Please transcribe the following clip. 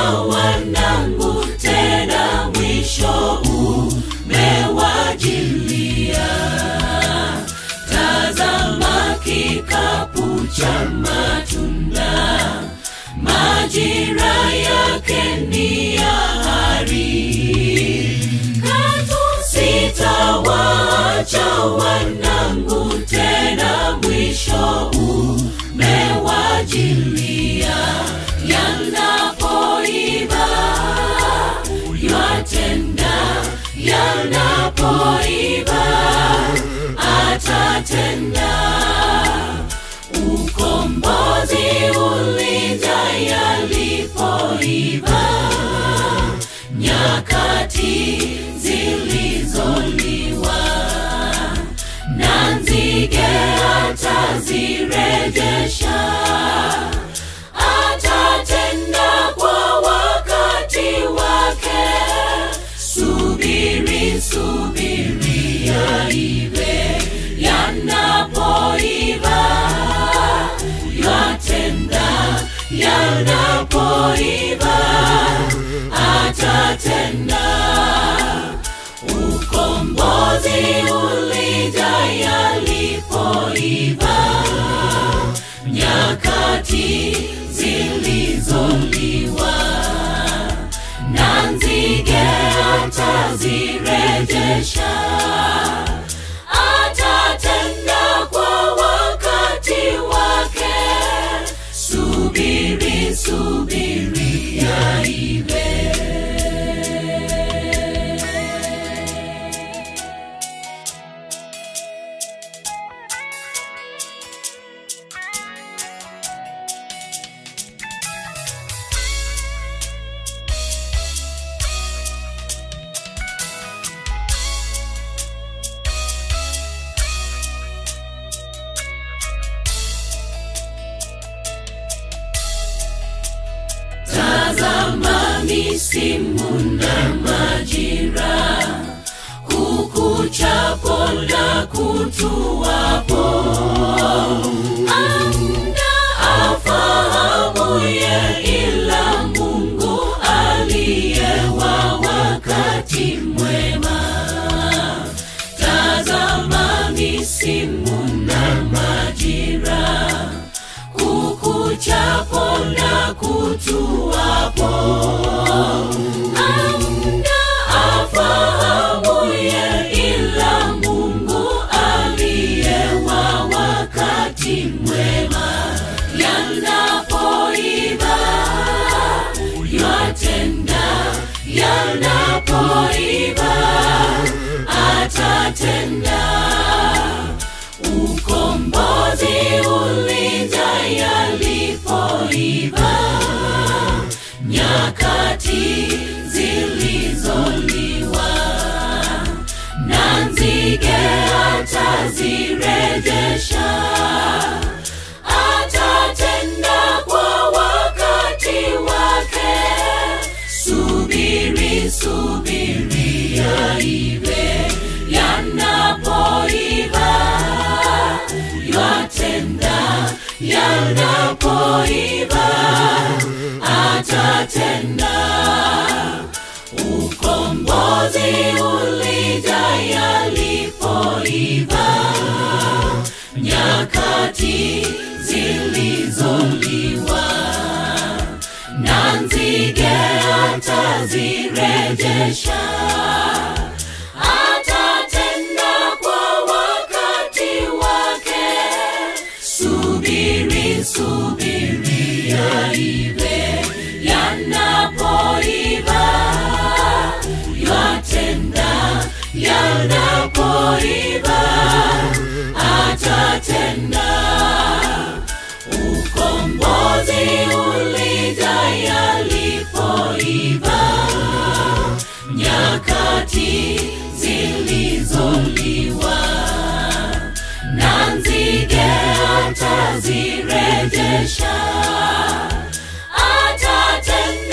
wanangu, tena mwisho umewajilia. Tazama kikapu cha matunda, majira yake ni ya hari. Katu sitawaacha wanangu, tena mwisho umewajilia. Yanapoiva yatenda, yanapoiva atatenda. Ukombozi ulija yalipoiva, nyakati zilizoliwa na nzige atazirejesha, atatenda kwa wakati wake. Subiri, subiri yaive, yanapoiva yatenda, yanapoiva atatenda. Ukombozi ulija yalipoiva, nyakati zilizoliwa na nzige atazirejesha, atatenda kwa wakati wake. Subiri, subiri yaive. Tazama misimu na majira, kukuchapo na kutuwapo. Amna afahamuye ila Mungu aliye wa wakati mwema. Tazama misimu na majira kukuchapo na kutuwapo. Amna afahamuye ila Mungu aliye wa wakati mwema. Yanapoiva yatenda, yanapoiva atatenda ukombozi ulija yalipoiva, nyakati zilizoliwa na nzige atazirejesha, atatenda kwa wakati wake. Subiri, subiri yaive, yanapoiva yatenda, yanapoiva atatenda. Ukombozi ulija yalipoiva, nyakati zilizoliwa na nzige atazirejesha, atatenda kwa wakati wake. Subiri, subiri yaive, yanapoiva yatenda, yanapoiva atatenda. Ukombozi ulija yalipoiva, nyakati zilizoliwa na nzige atazirejesha, atatenda